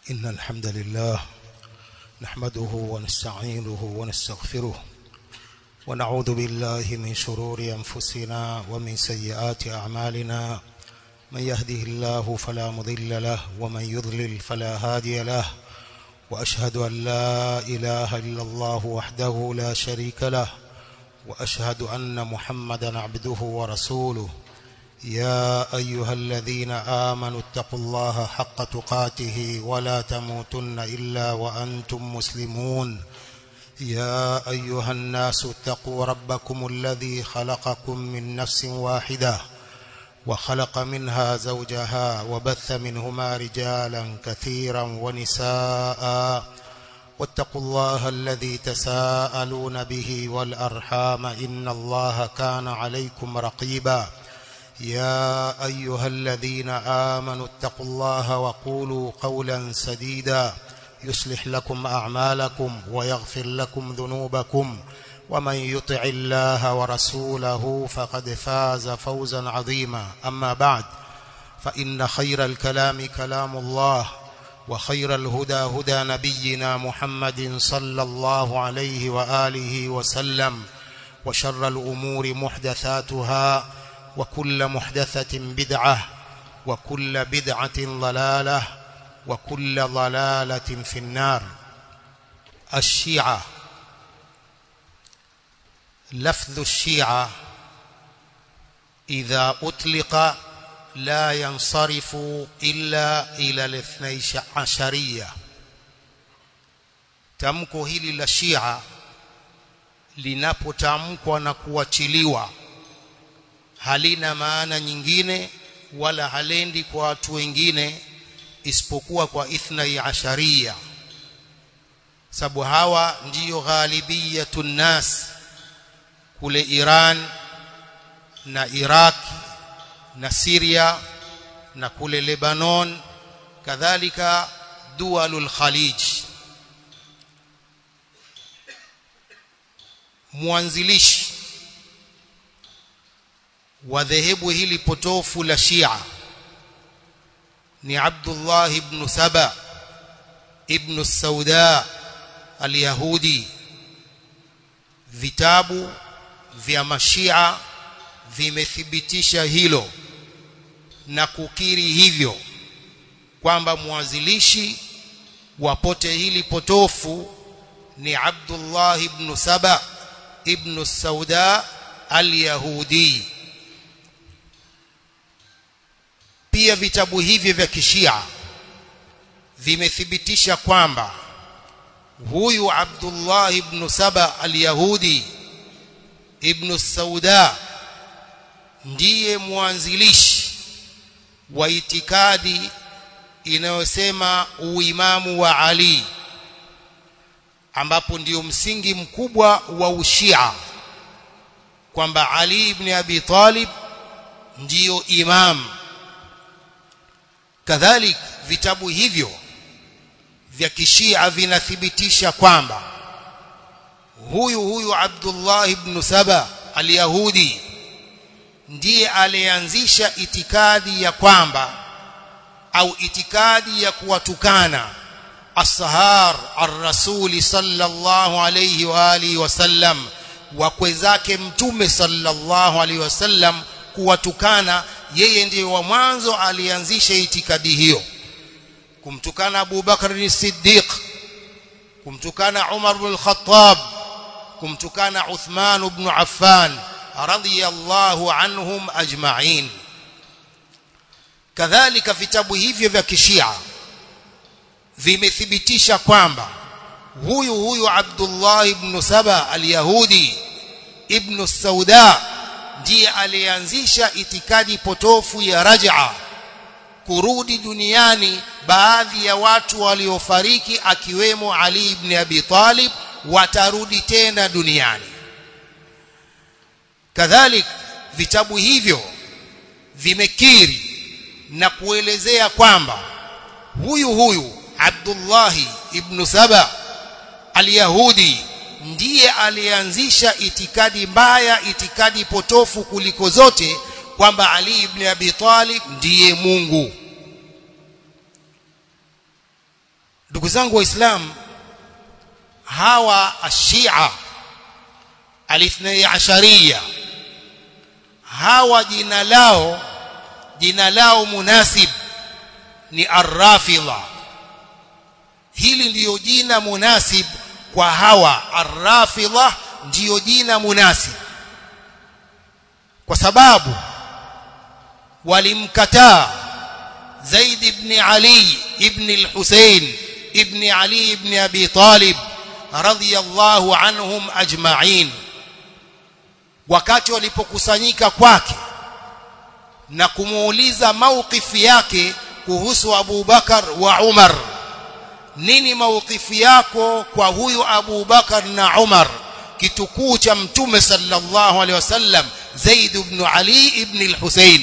إن الحمد لله نحمده ونستعينه ونستغفره ونعوذ بالله من شرور أنفسنا ومن سيئات أعمالنا من يهده الله فلا مضل له ومن يضلل فلا هادي له وأشهد أن لا إله إلا الله وحده لا شريك له وأشهد أن محمدا عبده ورسوله يا أيها الذين آمنوا اتقوا الله حق تقاته ولا تموتن إلا وأنتم مسلمون يا أيها الناس اتقوا ربكم الذي خلقكم من نفس واحدة وخلق منها زوجها وبث منهما رجالا كثيرا ونساء واتقوا الله الذي تساءلون به والأرحام إن الله كان عليكم رقيبا يا أيها الذين آمنوا اتقوا الله وقولوا قولا سديدا يصلح لكم أعمالكم ويغفر لكم ذنوبكم ومن يطع الله ورسوله فقد فاز فوزا عظيما أما بعد فإن خير الكلام كلام الله وخير الهدى هدى نبينا محمد صلى الله عليه وآله وسلم وشر الأمور محدثاتها وكل محدثة بدعة وكل بدعة ضلالة وكل ضلالة في النار الشيعة لفظ الشيعة إذا أطلق لا ينصرف إلا إلى الاثني عشرية tamko hili la Shia linapotamkwa na kuachiliwa halina maana nyingine wala halendi kwa watu wengine isipokuwa kwa ithnai asharia sababu hawa ndiyo ghalibiyatun nas kule Iran na Iraq na Syria na kule Lebanon kadhalika dualul khalij mwanzilishi wa dhehebu hili potofu la Shia ni Abdullah ibn Saba ibn Sauda al-Yahudi vitabu vya mashia vimethibitisha hilo na kukiri hivyo kwamba mwanzilishi wa pote hili potofu ni Abdullah ibn Saba ibn Sauda al-Yahudi pia vitabu hivi vya kishia vimethibitisha kwamba huyu Abdullah ibn Saba al-Yahudi ibn Sauda ndiye mwanzilishi wa itikadi inayosema uimamu wa Ali ambapo ndiyo msingi mkubwa wa ushia kwamba Ali ibn Abi Talib ndiyo imam kadhalik vitabu hivyo vya kishia vinathibitisha kwamba huyu huyu Abdullah ibn Saba al-Yahudi ndiye alianzisha itikadi ya kwamba au itikadi ya kuwatukana ashar ar-rasul sallallahu alayhi wa alihi wasallam wakwe zake mtume sallallahu alayhi wasallam kuwatukana yeye ndiye wa mwanzo alianzisha itikadi hiyo kumtukana Abu Bakr as-Siddiq kumtukana Umar ibn al-Khattab kumtukana Uthman ibn Affan radiyallahu anhum ajma'in kadhalika vitabu hivyo vya kishia vimethibitisha kwamba huyu huyu Abdullah ibn Saba al-Yahudi ibn Sauda ndiye alianzisha itikadi potofu ya raj'a kurudi duniani baadhi ya watu waliofariki akiwemo Ali ibn Abi Talib watarudi tena duniani kadhalik vitabu hivyo vimekiri na kuelezea kwamba huyu huyu Abdullah ibn Saba al-Yahudi ndiye alianzisha itikadi mbaya itikadi potofu kuliko zote kwamba Ali ibn Abi Talib ndiye Mungu ndugu zangu waislamu hawa ashia alithnayi ashariya hawa jina lao jina lao munasib ni arrafidha hili ndiyo jina munasib kwa hawa arrafidha ndiyo jina munasib kwa sababu walimkataa Zaid ibn Ali ibn al-Husayn ibn Ali ibn Abi Talib radhiyallahu anhum ajma'in wakati walipokusanyika kwake na kumuuliza maukifi yake kuhusu Abu Bakar wa Umar nini maukifi yako kwa huyu Abu Bakar na Umar kitukuu cha mtume sallallahu alaihi wasallam Zaid ibn Ali ibn al-Husayn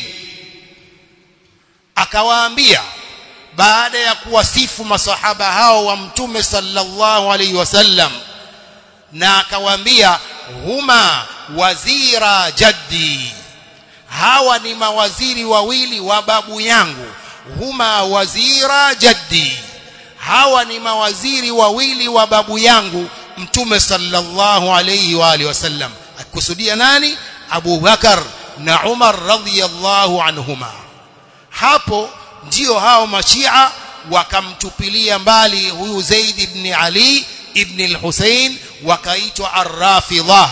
akawaambia baada ya kuwasifu masahaba hao wa mtume sallallahu alaihi wasallam na akawaambia huma wazira jaddi hawa ni mawaziri wawili wa babu yangu huma wazira jaddi hawa ni mawaziri wawili wa babu yangu mtume sallallahu alayhi wa alihi wasallam akusudia nani Abu Bakar na Umar radhiyallahu anhuma hapo ndio hao mashia wakamtupilia mbali huyu Zaid ibn Ali ibn al-Husayn wakaitwa ar-Rafidha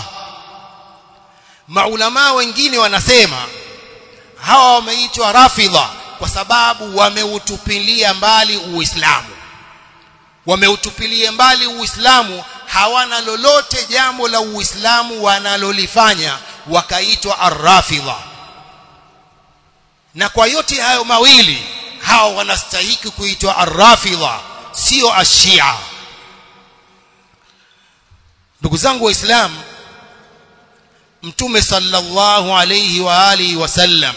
maulama wengine wanasema hawa wameitwa Rafidha kwa sababu wameutupilia mbali Uislamu wameutupilia mbali Uislamu hawana lolote jambo la Uislamu wanalolifanya wakaitwa ar-Rafidha na kwa yote hayo mawili hao wanastahiki kuitwa ar-Rafidha sio ashia ndugu zangu waislamu mtume sallallahu alayhi wa alihi wasallam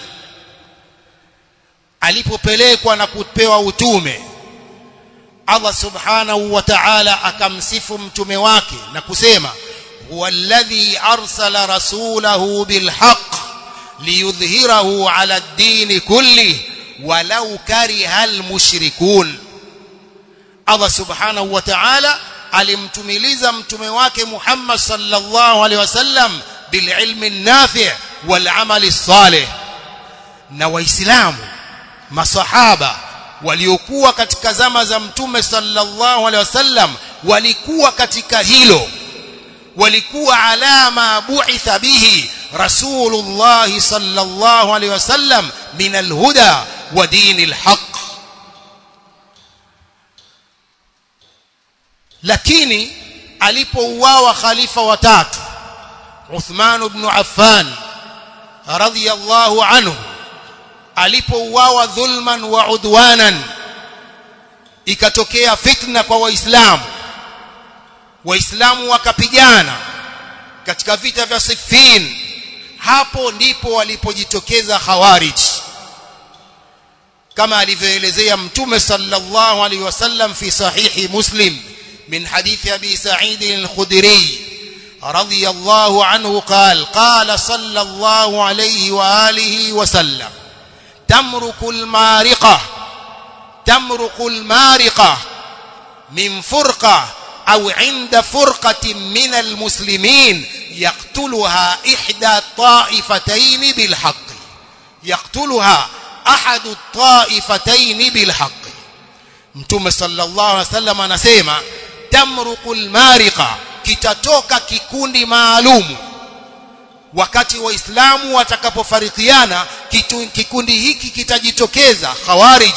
alipopelekwa na kupewa utume Allah subhanahu wa ta'ala akamsifu mtume wake na kusema huwa alladhi arsala rasulahu bilhaq liyudhhirahu ala ad-din kulli walau kariha almushrikun Allah subhanahu wa ta'ala alimtumiliza mtume wake Muhammad sallallahu alaihi wasallam bililmi nafi' wal amali salih na waislamu masahaba waliokuwa katika zama za mtume sallallahu alaihi wasallam walikuwa katika hilo walikuwa alama bu'itha bihi rasulullah sallallahu alaihi wasallam min alhuda wa dinil haqq lakini alipouawa khalifa watatu Uthman ibn Affan radhiyallahu anhu alipouawa dhulman wa udwanan ikatokea fitna kwa waislamu waislamu wakapigana katika vita vya Siffin hapo ndipo walipojitokeza khawarij kama alivyoelezea mtume sallallahu alaihi wasallam fi sahihi muslim من حديث أبي سعيد الخدري رضي الله عنه قال قال صلى الله عليه وآله وسلم تمرق المارقة تمرق المارقة من فرقة أو عند فرقة من المسلمين يقتلها إحدى الطائفتين بالحق يقتلها أحد الطائفتين بالحق متوم صلى الله عليه وسلم anasema tamruqul mariqa kitatoka kikundi maalumu wakati waislamu watakapofarikiana kikundi hiki kitajitokeza khawarij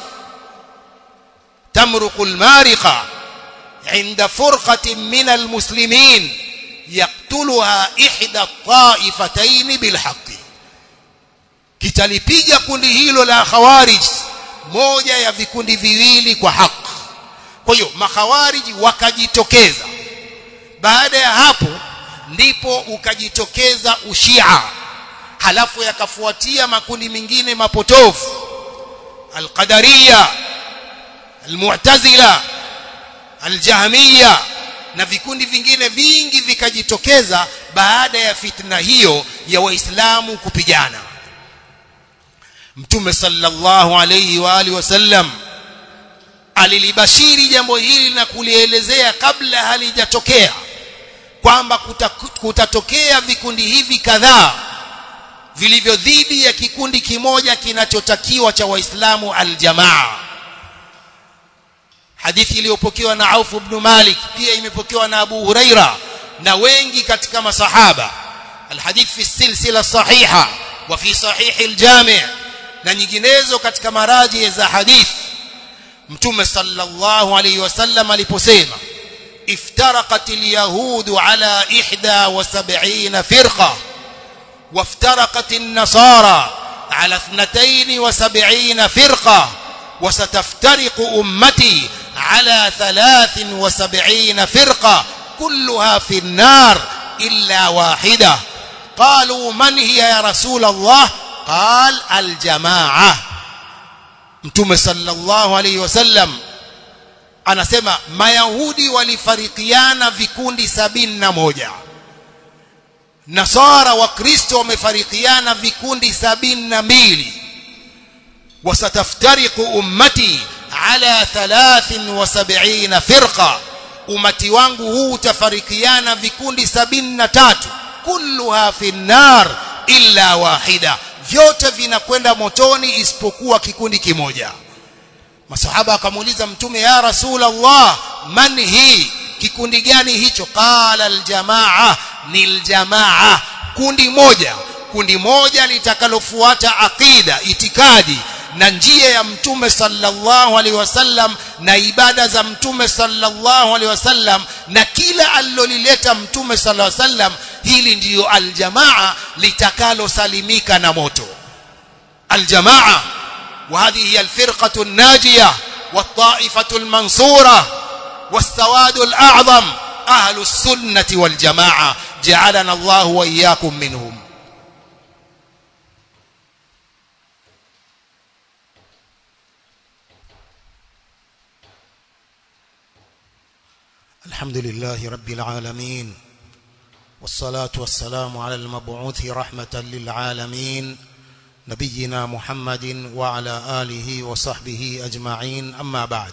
tamruqul mariqa inda furqatin min almuslimin yaqtuluha ihda at-ta'ifatayn bilhaqqi kitalipiga kundi hilo la khawarij moja ya vikundi viwili kwa haki kwa hiyo makhawariji wakajitokeza baada ya hapo ndipo ukajitokeza ushia halafu yakafuatia makundi mengine mapotofu alqadariya almu'tazila aljahmiya na vikundi vingine vingi vikajitokeza baada ya fitna hiyo ya waislamu kupigana mtume sallallahu alayhi wa alihi wasallam alilibashiri jambo hili na kulielezea kabla halijatokea kwamba kutatokea vikundi hivi kadhaa vilivyo dhidi ya kikundi kimoja kinachotakiwa cha waislamu aljamaa hadithi iliyopokewa na Auf ibn Malik pia imepokewa na Abu Huraira na wengi katika masahaba alhadith fi silsila sahiha wa fi sahih aljami' na nyinginezo katika maraji za hadith mtume sallallahu alayhi wasallam aliposema iftaraqat alyahud ala 71 firqa وافترقت النصارى على 72 فرقة وستفترق أمتي على 73 فرقة كلها في النار إلا واحدة قالوا من هي يا رسول الله قال الجماعة متوم صلى الله عليه وسلم anasema mayahudi walifarikiana vikundi sabini na moja nasara wa kristo wamefarikiana vikundi sabini na mbili wasataftariqu ummati ala 73 firqa umati wangu huu utafarikiana vikundi sabini na tatu kulluha fi nar illa wahida vyote vinakwenda motoni isipokuwa kikundi kimoja masahaba akamuuliza mtume ya rasul allah man hii kikundi gani hicho qala aljamaa ni aljamaa kundi moja kundi moja litakalofuata aqida itikadi na njia ya mtume sallallahu alaihi wasallam na ibada za mtume sallallahu alaihi wasallam na kila alilolileta mtume sallallahu alaihi wasallam hili ndiyo aljamaa litakalosalimika na moto aljamaa وهذه هي الفرقة الناجية والطائفة المنصورة والسواد الأعظم أهل السنة والجماعة جعلنا الله وإياكم منهم الحمد لله رب العالمين والصلاة والسلام على المبعوث رحمة للعالمين نبينا محمد وعلى آله وصحبه أجمعين أما بعد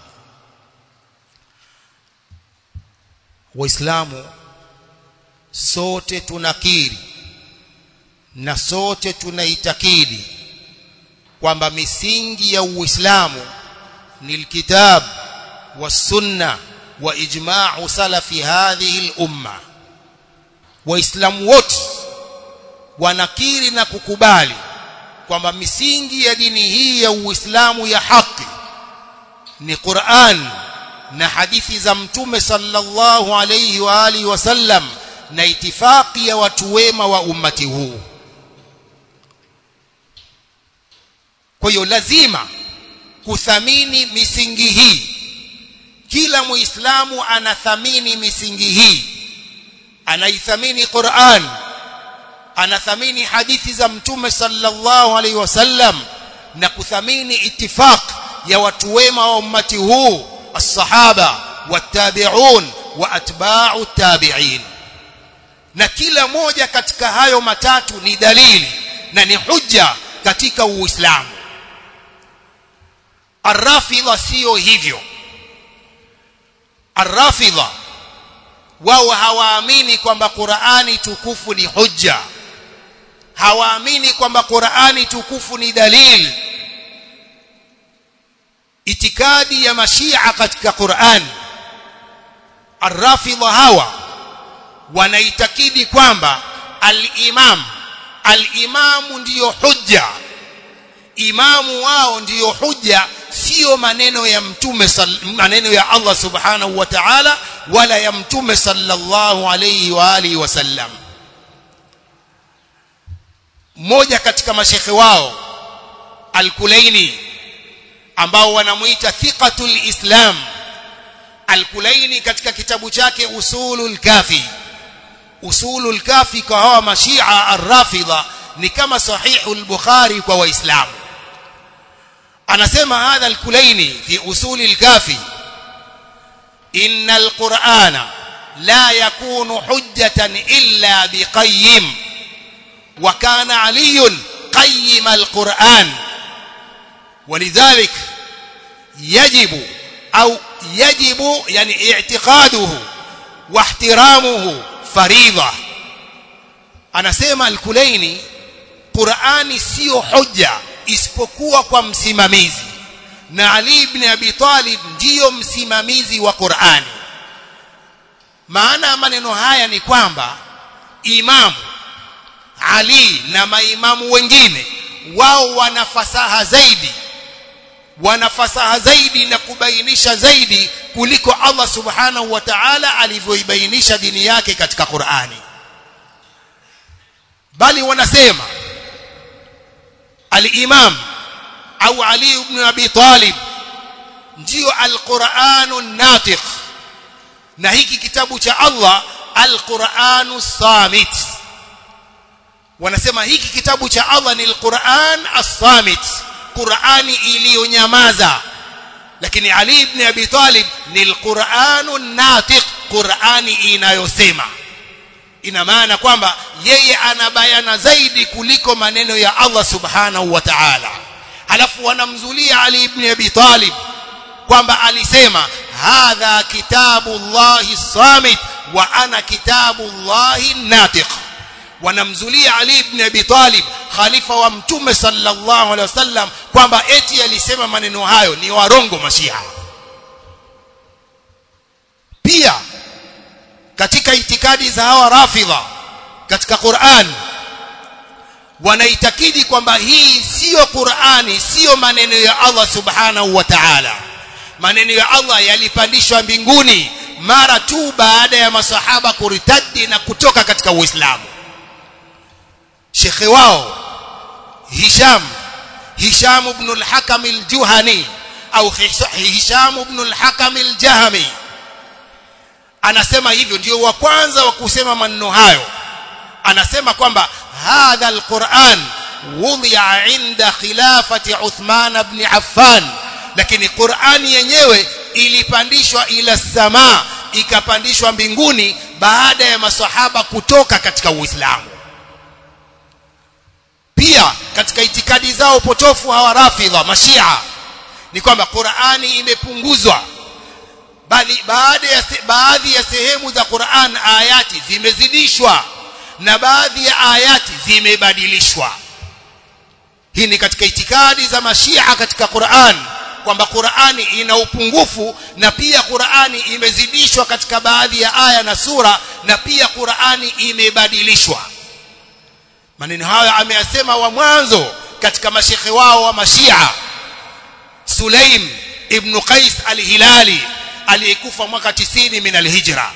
waislamu sote tunakiri na sote tunaitakidi kwamba misingi ya uislamu ni alkitab wasunna wa ijma'u salafi hadhihi al-umma waislamu wote wanakiri na kukubali kwamba misingi ya dini hii ya uislamu ya haki ni Qur'an na hadithi za mtume sallallahu alayhi wa alihi wasallam na itifaki ya watu wema wa ummati huu kwa hiyo lazima kuthamini misingi hii kila muislamu anathamini misingi hii anaithamini Qur'an anathamini hadithi za mtume sallallahu alaihi wasallam na kuthamini itifaq ya watu wema wa ummati huu الصحابه والتابعون واتباع التابعين na kila moja katika hayo matatu ni dalili na ni hujja katika uislamu arrafidha sio hivyo arrafidha wao hawaamini kwamba Qur'ani tukufu ni hujja hawaamini kwamba Qur'ani tukufu ni dalili itikadi ya mashia katika Qur'an arrafidha hawa wanaitakidi kwamba al-imam al-imamu ndiyo hujja imamu wao ndiyo hujja sio maneno ya mtume maneno ya Allah subhanahu wa ta'ala wala ya mtume sallallahu alayhi wa alihi wasallam mmoja katika mashekhe wao al-Kulaini ambao wanamuita thiqatul islam al-Kulaini katika kitabu chake usulul kafi usulul kafi kwa hawa mashia ar-rafidha ni kama sahihul bukhari kwa waislamu anasema hadha al-Kulaini fi usulil kafi innal qur'ana la yakunu hujjatan illa biqayyim wa kana aliyun qayyim al-qur'an ولذلك يجب au yajibu yani i'tiqaduhu wa ihtiramuhu faridha anasema al-Kulaini Qur'ani sio hoja isipokuwa kwa msimamizi na Ali ibn Abi Talib ndiyo msimamizi wa Qur'ani maana ya maneno haya ni kwamba imamu Ali na maimamu wengine wao wana fasaha zaidi wana fasaha zaidi na kubainisha zaidi kuliko Allah subhanahu wa ta'ala alivyoibainisha dini yake katika Qur'ani bali wanasema al-imam au Ali ibn Abi Talib ndio al-Qur'anu natiq na hiki kitabu cha Allah al-Qur'anu samit wanasema hiki kitabu cha Allah ni al-Qur'an as-samit Qur'ani iliyonyamaza lakini Ali ibn Abi Talib ni al-Qur'anu natiq Qur'ani inayosema ina maana kwamba yeye anabayana zaidi kuliko maneno ya Allah subhanahu wa ta'ala halafu wanamzulia Ali ibn Abi Talib kwamba alisema hadha kitabullahi samit wa ana kitabullahi natiq wanamzulia Ali ibn Abi Talib khalifa wa mtume sallallahu alaihi wasallam kwamba eti alisema maneno hayo ni warongo mashia pia katika itikadi za hawa rafidha katika Qur'an wanaitakidi kwamba hii siyo Qur'ani siyo maneno ya Allah subhanahu wa ta'ala maneno ya Allah yalipandishwa mbinguni mara tu baada ya masahaba kuritadi na kutoka katika Uislamu shekhe wao Hisham Hisham ibn al-Hakam al-Juhani au Hisham ibn al-Hakam al-Jahmi anasema hivyo ndio wa kwanza wa kusema maneno hayo anasema kwamba hadha alquran wudi'a inda khilafati Uthman ibn Affan lakini Qur'ani yenyewe ilipandishwa ila samaa ikapandishwa mbinguni baada ya masahaba kutoka katika Uislamu pia katika itikadi zao potofu hawa rafidha mashia ni kwamba Qur'ani imepunguzwa bali baada ya baadhi ya sehemu za Qur'an ayati zimezidishwa na baadhi ya ayati zimebadilishwa hii ni katika itikadi za mashia katika Qur'an kwamba Qur'ani ina upungufu na pia Qur'ani imezidishwa katika baadhi ya aya na sura na pia Qur'ani imebadilishwa maneno hayo ameyasema wa mwanzo katika mashekhe wao wa mashia Sulaim ibn Qais al-Hilali aliyekufa mwaka 90 min al-Hijra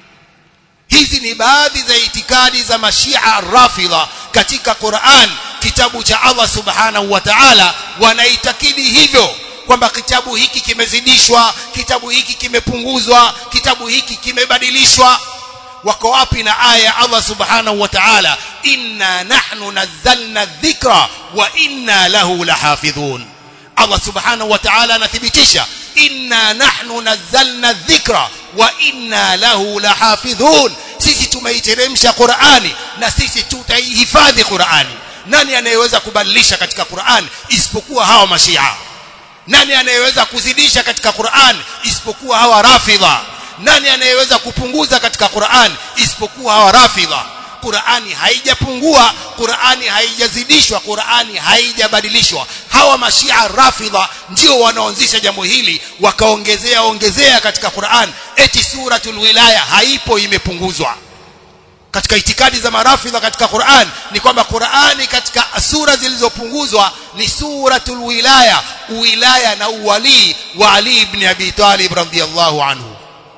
hizi ni baadhi za itikadi za mashia rafidha katika Qur'an kitabu cha Allah subhanahu wa ta'ala wanaitakidi hivyo kwamba kitabu hiki kimezidishwa kitabu hiki kimepunguzwa kitabu hiki kimebadilishwa wako wapi na aya ya Allah subhanahu wa ta'ala inna nahnu nazzalna dhikra wa inna lahu lahafidhun Allah subhanahu wa ta'ala anathibitisha inna nahnu nazzalna dhikra wa inna lahu lahafidhun sisi tumeiteremsha Qur'ani na sisi tutaihifadhi Qur'ani nani anayeweza kubadilisha katika Qur'an isipokuwa hawa mashia nani anayeweza kuzidisha katika Qur'an isipokuwa hawa rafidha nani anayeweza kupunguza katika Qur'an isipokuwa hawa rafidha Qur'ani haijapungua Qur'ani haijazidishwa Qur'ani haijabadilishwa hawa mashia rafidha ndio wanaanzisha jambo hili wakaongezea ongezea katika Qur'an eti suratul wilaya haipo imepunguzwa katika itikadi za marafidha katika Qur'an ni kwamba Qur'ani katika sura zilizopunguzwa ni suratul wilaya uwilaya na uwali wa Ali ibn Abi Talib radhiyallahu anhu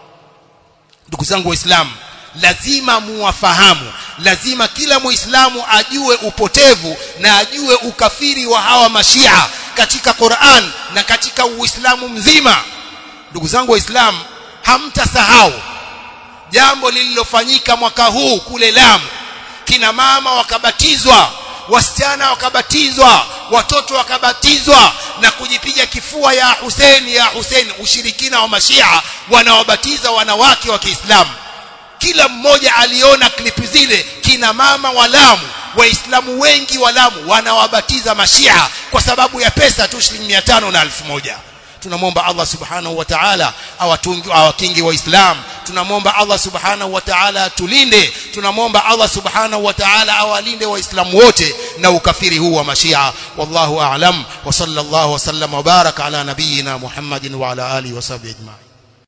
ndugu zangu waislamu lazima muwafahamu lazima kila muislamu ajue upotevu na ajue ukafiri wa hawa mashia katika Qur'an na katika uislamu mzima ndugu zangu waislamu hamtasahau jambo lililofanyika mwaka huu kule Lamu kina mama wakabatizwa wasichana wakabatizwa watoto wakabatizwa na kujipiga kifua ya Hussein ya Hussein ushirikina wa mashia wanawabatiza wanawake wa Kiislamu kila mmoja aliona klipi zile kina mama wa Lamu waislamu wengi wa Lamu wanawabatiza mashia kwa sababu ya pesa tu shilingi 500 na 1000 tunamwomba Allah subhanahu wa ta'ala awatungi awakingi waislam tunamwomba Allah subhanahu wa ta'ala atulinde tunamwomba Allah subhanahu wa ta'ala awalinde waislamu wote na ukafiri huu wa mashia wallahu a'lam wa sallallahu wa sallama wa baraka ala nabiyyina Muhammadin wa ala alihi wa sahbihi ajma'in